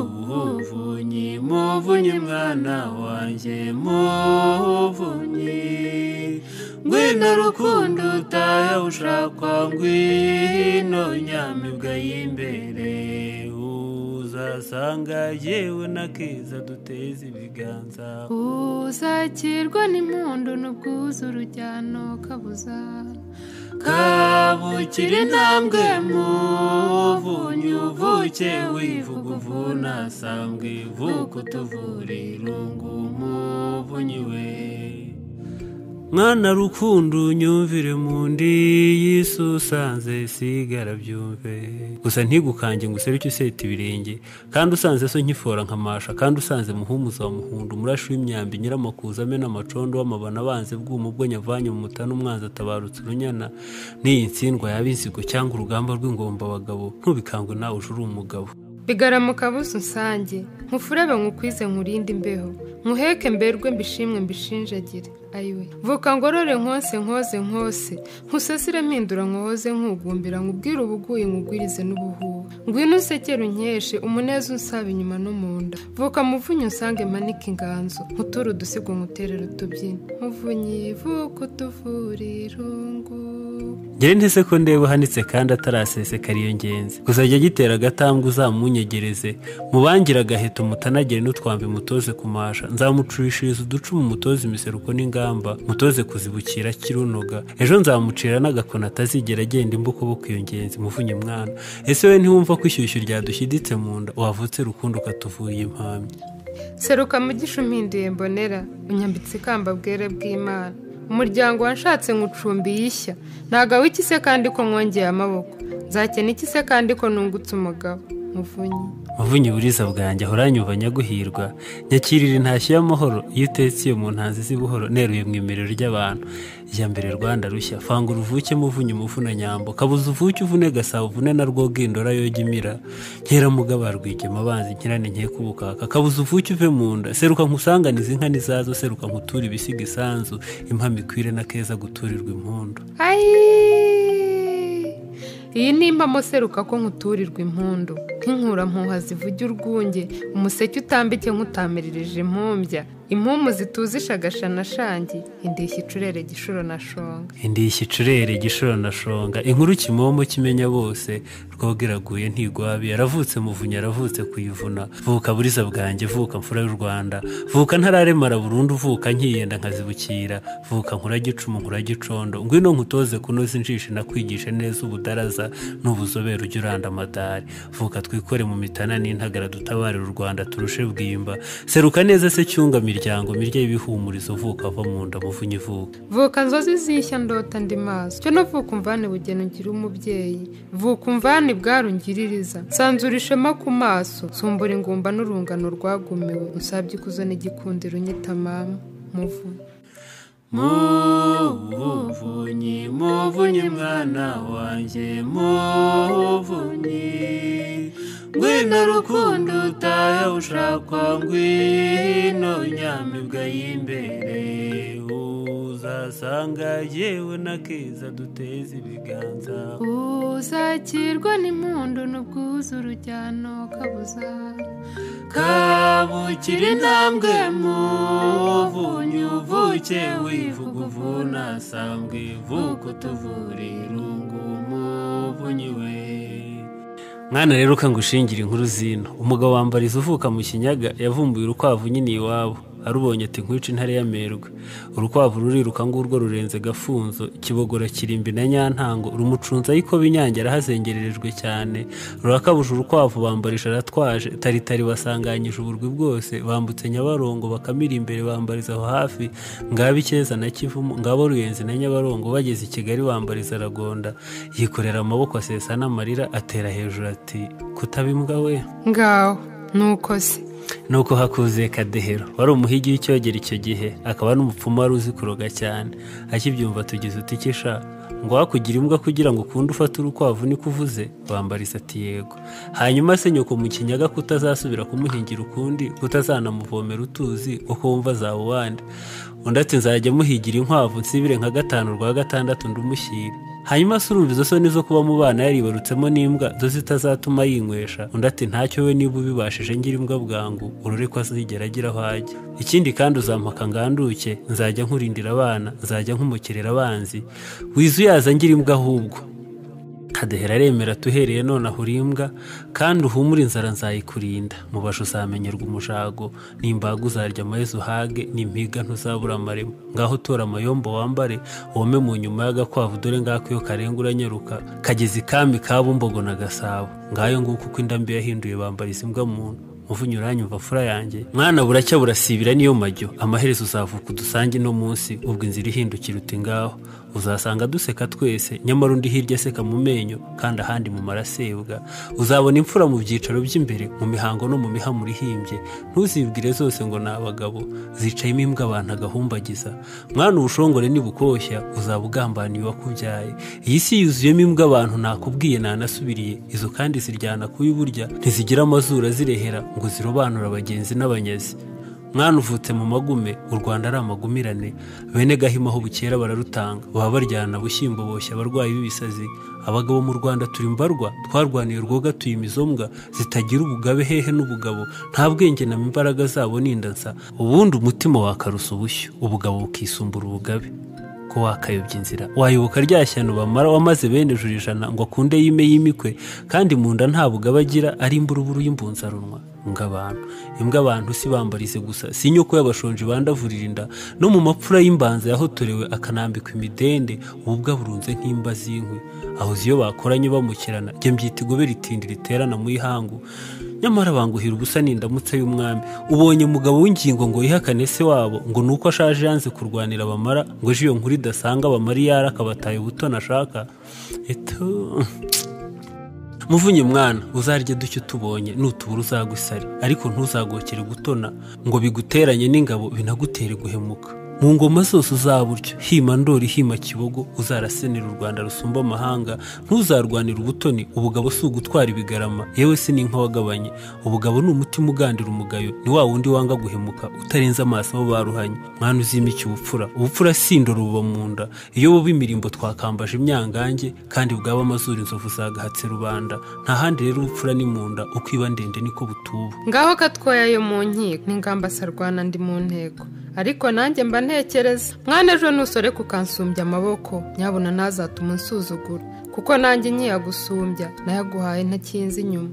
muvunyi muvunyi mwana wanjye muvunyi ngwino rukundo utahe ushakwa ngwino nyamibwa y'imbere uzasanga yewe n'akeza duteze ibiganza uzakirwa n'impundu n'ubwuzu urujyano kabuza kabukira intambwe muvunyi uvuke wivuga uvunasambwe vuka utuvura irungu muvunyi we mwana rukundo unyumvire mu ndi y'isi usanze sigara byumve gusa ntigukange ngo useruke useta ibirenge kandi usanze so nkifora nkamasha kandi usanze muhumuza wa muhundu umurashi w'imyambi nyiramakuza amena amacondo w'amabana abanze bw'umubwo nyavanye mu mutana umwanzi atabarutse urunyana n'iyi ntsindwa yaba inzigo cyangwa urugamba rw'ingombabagabo ntubikangwe nawe uje uri umugabo bigaramuka buze unsange nkufurebe nkukwize nkurinde imbeho nkuheke mberwe mbishimwe mbishinjagire ayiwe vuka ngorore nkose nkoze nkose nkusasire mpindura nkohoze nkugumbira nkubwire ubuguye nkugwirize n'ubuhuha ngwino usekere unkeshe umuneza unsaba inyuma no mu nda vuka muvunye unsange manike inganzo nkuture udusigo nkuterere utubyina muvunyi vuka utuvure irungu ngere ntese ko ndeba uhanitse kandi atarasesekara iyo ngenzi gusa ajya agitera agatambwe uzamunyegereze mubangire agaheto mutanagere n'utwambi mutoze kumasha nzamucurishiriza uducumu mutoze imiseruko n'ingamba mutoze kuzibukira kirunoga ejo nzamucira n'agakoni atazigera agenda imbuko bo iyo ngenzi muvunye mwana ese we ntiwumva ko ishyushyu ryadushyiditse mu nda wavutse rukundo ukatuvuye impamya seruka mugisha umpinduye mbonera unyambitse ikamba bwere bw'imana umuryango wanshatse nkucumbi yishya ntagawe iki se kandi ko mwongeye amaboko nzakena iki se kandi ko nungutse umugabo muvunyi muvunyi buriza bwanjye ahoranyumva nyaguhirwa nyakirira intashyo y'amahoro iyo utetse iyo mu ntanzi z'ibuhoro neruye mu imerero ry'abantu iya mbere rwanda rushya fanga uruvuke muvunyi umuvuna nyambo kabuze uvuke uvune gasabo uvune na rwogindora yoga imira nkera mugaba rwigema abanzi nkirane nke kubukaka kabuze uvuke uve mu nda seruka nkusanganize inka n'izazo seruka nkuture ibisiga isanzu impamo ikwire na keza guturirwa impundu ayi iyi nimba amuseruka ko nkuturirwa impundu nk'inkurampuha zivuge urwunge umuseke utambike nk'utamirije impumbya impumu zituzisha agashanashangi indishyi icurere gishuro na shonga indishyi icurere igishoro na shonga inkuru kimomo kimenya bose rwoga iraguye ntigwabi yaravutse muvunyi yaravutse kuyivuna vuka buriza bwanjye vuka mfura y'u rwanda vuka ntararemara burundu vuka nkiyenda nkazibukira vuka nkura gicumu nkura gicondo ngwino nkutoze kunoza injishi nakwigishe neza ubudaraza n'ubuzobere ujya uranda amadari vuka twikore mu mitana n'intagara dutabare u rwanda turushe bwimba seruka neza se cyunga miryango mirya y'ibihumurizo vuka ava mu nda muvunyi vuka vuka nzozi zishya ndota ndi maso cyo no vuka umvane bugeni ugira umubyeyi vuka umvane bwari ungiririza nsanzura ishema ku maso sumbura ingumba n'urungano rwagumiwe usabye ikuzo n'igikundiro unyitamama muvu muvunyi muvunyi mwana wanjye muvunyi ngwino rukundo utahe ushakwa ngwino nyamibwa y'imbere uzasanga yewe n'akeza duteze ibiganza uzakirwa n'impundu n'ubwuzu urujyano kabuza kabukira intambwe muvunyi uvuke wivuga uvunasambwe vuka utuvura irungu muvunyi we mwana rero ukangushingire inkuru zino umugabo wambariza uvuka mu kinyaga yavumbuye urukwavu nyine iwabo arubonye ati nkwice intare y'amerwe urukwavu ruriruka ngurwo rurenze gafunzo kibogora kirimbi na nyantango rumucunza ariko binyange arahazengererejwe cyane rurakabuje urukwavu bambarisha aratwaje taritari basanganyije uburwi bwose bambutse nyabarongo bakamira imbere bambariza aho hafi ngaba icyeza na kivumu ngabo ruyenzi na nyabarongo bageze i kigali bambariza aragonda yikorera amaboko asesa n'amarira atera hejuru ati kutabimbwa we ngaho nuko se nuko hakuzuye kadehero wari umuhigi w'icyogero icyo gihe akaba n'umupfumu wari uzi kuroga cyane akibyumva tugize utikisha ngo hakugira imbwa kugira ngo ukunde ufate urukwavu niko uvuze bambariza ati yego hanyuma se nyoko mu kinyaga kutazasubira kumuhingira ukundi kutazanamuvomera utuzi ko kumva zawe uwande undi ati nzajya muhigira inkwavu nsibire nka gatanu rwa gatandatu ndumushyire hanyuma se urumva izo soni zo kuba mu bana yaribarutsemo n'imbwa zo zitazatuma yinywesha undi ati ntacyo we niba ubibashije ngira imbwa bwangu urore ko azigera agira aho ajya ikindi kandi uzampaka nganduke nzajya nkurindira abana nzajya nkumukirira abanzi wizu yaza ngira imbwa ahubwo kadehera aremera tuhereye none ahura imbwa kandi uhumure inzara nzayikurinda mubasha uzamenyerwa umujago nimbaga uzarya amaheza uhage nimpiga ntuzabura amarema ngaho tora amayombo wambare wome mu nyuma y'agakwavu dore ngako iyo karenga uranyaruka kageze ikami ka bumbogo na gasabo ngayo nguko uko indambi yahinduye bambariza imbwa muntu muvunya uranyumva fura yanjye mwana buracya burasibira niyo majyo amaherezo uzavuka udusange no munsi ubwo inzira ihindukira uti ngaho uzasanga duseka twese nyamara undi hirya aseka mu menyo kandi ahandi mu marasebwa uzabona imfura mu byicaro by'imbere mu mihango no mu mihamuro ihimbye ntuzibwire zose ngo ni abagabo zicayemo imbwa abantu agahumbagiza mwana ubushongore nibukoshya uzaba ugambaniye uwakubyaye iyi si yuzuyemo imbwa abantu nakubwiye nanasubiriye izo kandi ziryana kubi burya ntizigira amazuru azirehera ngo zirobanure abagenzi n'abanyazi mwana uvutse mu magume u rwanda ari amagumirane bene gahima aho bukera bararutanga baba baryana bushyimbo boshya abarwayi b'ibisazi abagabo mu rwanda turi mbarwa twarwaniye urwoga tuyimizo mbwa zitagira ubugabe hehe n'ubugabo nta bwenge na imbaraga zabo nindansa ubundi umutima wakarusa ubushyo ubugabo bukisumbura ubugabe ko wakayobya inzira wayoboka rya shyano bamara wamaze bene ijuru ijana ngo akunde yime yimikwe kandi mu nda nta bugabo agira ari imburuburu y'imbunzarunwa imbwa abantu imbwa abantu si bambarize gusa si inyoko y'abashonji bandavurira inda no mu mapfura y'imbanza yahotorewe akanambikwa imidende ububwa burunze nk'imba z'inkwi aho ziyo bakoranye bamukirana jya mbyita igobe ritindi riterana mu ihangu nyamara banguhira ubusa n'indamutsa y'umwami ubonye mugabo w'ingingo ngo yihakane se wabo ngo ni uko ashaje yanze kurwanira abamara ngo ejo iyo nkuru idasanga abamara iyo ari akabataye ubutoni ashaka muvunye mwana uzarye duke utubonye nutubura uzagwa isari ariko ntuzagokere gutona ngo biguteranye n'ingabo binagutere guhemuka mu ngoma zose uzaburyo hima ndori hima kibogo uzarasenera u rwanda rusumba amahanga ntuzarwanire ubutoni ubugabo si ugutwara ibigarama yewe si n'inka wagabanye ubugabo ni umutima ugandira umugayo ni wa wundi wanga guhemuka utarenze amaso abo baruhanye mwana uzimike ubupfura ubupfura si indoro buba mu nda iyo buba imirimbo twakambaje imyangange kandi bwaba amazuru inzovu zagahatse rubanda nta handi rero ubupfura ni mu nda uko iba ndende niko butuba ngaho katwoya yo mu nkiko n'ingamba sarwana ndi mu ntego ariko nanjye mba ntekereza mwana ejo nusore kukansumbya amaboko nyabona ntazatuma unsuzugura kuko nanjye nkiyagusumbya nayaguhaye ntakinze inyuma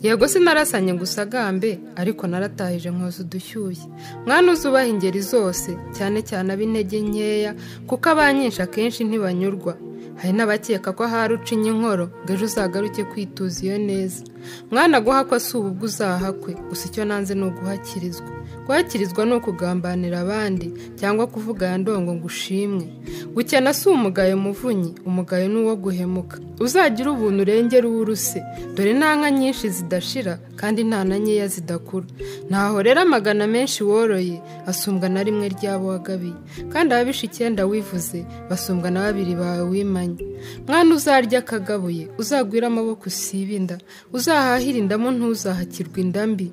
yego sinarasanye gusa agambe ariko naratahije nkoze udushyushye mwana uzubaha ingeri zose cyane cyane ab'intege nkeya kuko abanyinshi akenshi ntibanyurwa hari n'abakeka ko ahari ucinya inkoro ngo ejo uzagaruke kwituza iyo neza mwana guhakwa si ubu bwo uzahakwe gusa icyo nanze ni uguhakirizwa guhakirizwa ni ukugambanira abandi cyangwa kuvuga aya ndongo ngo ushimwe gukena si umugayo muvunyi umugayo ni uwo guhemuka uzagira ubuntu urengera uwuruse dore nta nka nyinshi zidashira kandi nta na nkeya zidakura ntaho rero amagana menshi woroye asumbwa na rimwe ryabo wagabiye kandi ababisha icyenda wivuze basumbwa na babiri bawe wimanye mwana uzarya akagabuye uzagwira amaboko usibinda uzahahira indamo ntuzahakirwa indambi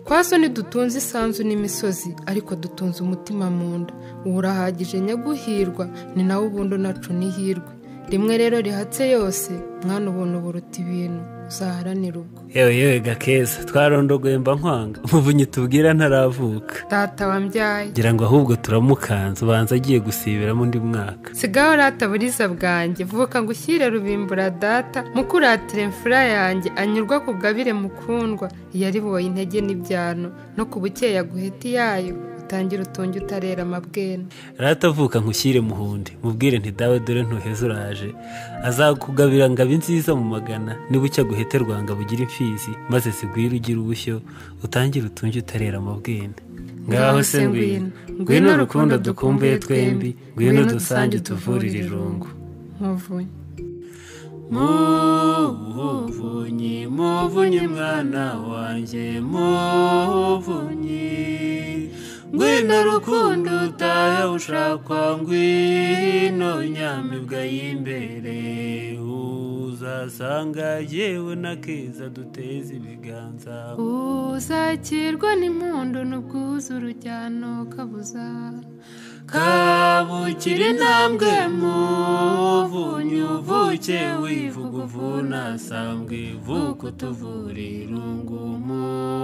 kwaso ntidutunze isanzu n'imisozi ariko dutunze umutima mu nda ubu urahagije nyaguhirwa ni nawe ubundi unacu n'ihirwe rimwe rero rihatse yose mwana ubuntu buruta ibintu uzaharanira ubwo yewe yewe gakeza twarondogoye mba nkwanga muvunyi tubwira ntaravuka data wambyaye ngira ngo ahubwo turamukanza ubanza agiye gusibiramo undi mwaka sigaho rata buriza bwanjye vuka ngo ushyire rubimbura data mukuratire mfura yanjye anyurwa ku bwabire mukundwa yariboye intege n'ibyano no ku bukeya guheti yayo utangira utunge utarera amabwene ratavuka nkushyire muhundi mubwire nti dawe dore ntuheze uraje azakugabira ngo abe nziza mu magana nibucya guheterwa ngo abugire imfizi maze zigwire ugire ubushyo utangire utunge utarera amabwene ngaho se ngwino ngwino urukundo dukumbuye twembi ngwino dusange tuvurire irungu muvunyi muvunyi muvunyi mwana wanjye muvunyi ngwino rukundo utahe ushakwa ngwino nyamibwa y'imbere uzasanga yewe na keza duteze ibiganza uzakirwa n'impundu n'ubwuzu urujyano kabuza kabukira intambwe muvunyi uvuke wivuga uvuna sambwe vuka utuvura irungu mu